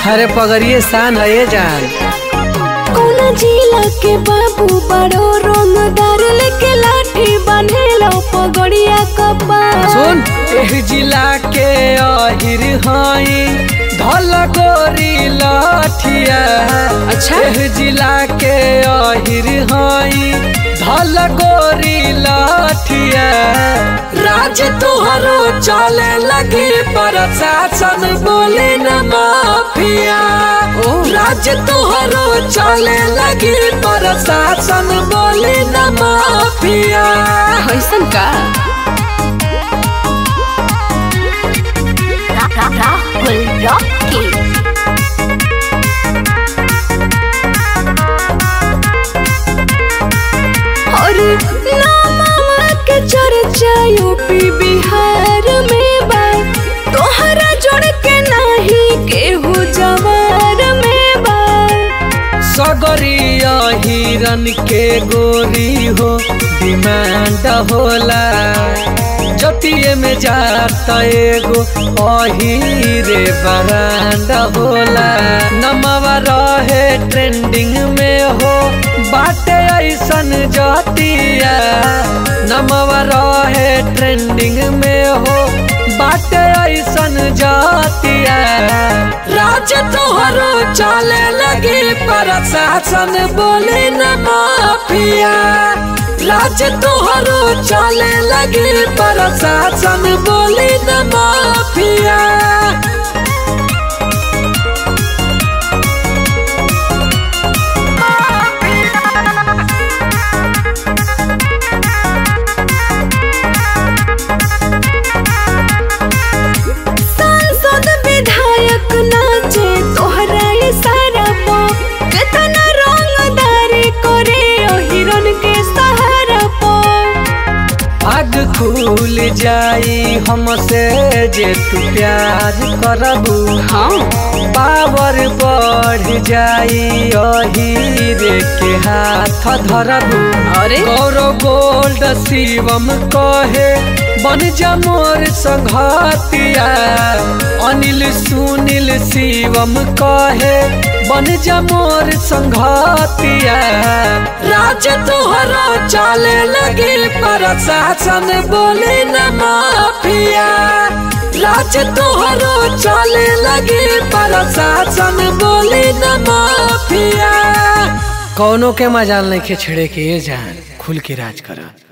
अरे पगड़िए शान है ये जान कौना जिला के बाबू बड़ो रंगदार लेके लाठी बांधेलो पगड़िया कपार सुन एह जिला के अहिर हई धल गोरी लठिया अच्छा। एह जिला के अहिर हई धल गोरी लठिया राज तुहरो चले लगे प्रशासन बोले न माफिया राज तुहरो चले लगे प्रशासन बोले न माफिया कैसन का राहुल रॉकी और नामा के चर्चा यूपी बिहार में बा तोहरा जोड़ के नाही केहू जवार में बा सगरिया हिरन के गोरी हो डिमांड होला जतिये में जाता एगो अहिरे बरांड होला नमवा रहे ट्रेंडिंग में हो बाटे ऐसन जतिया नमवा रहे ट्रेंडिंग में हो बाटे ऐसन जातिया राज तोहरो चले लगे प्रशासन बोले न माफिया राज तोहरो चले लगे प्रशासन बोले न माफिया सांसद विधायक नाचे तोहरा इशारा पो कितना रंगदारी करे ओ हिरन के सहारा पो आग खुल जाई हमसे जे तू प्यार करबू हाँ पावर बढ़ जाई अहिरे के हाथ धरबू अरे गौरव गोल्ड शिवम कहे बन जा मोर संघातिया अनिल सुनील शिवम कहे बन जा मोर संघातिया राज तोहरा चले लगे प्रशासन बोले न माफिया राज तोहरो चले लगे प्रशासन बोले न माफिया कौनो के मजाल नहीं के छेड़े के ये जान खुल के राज करा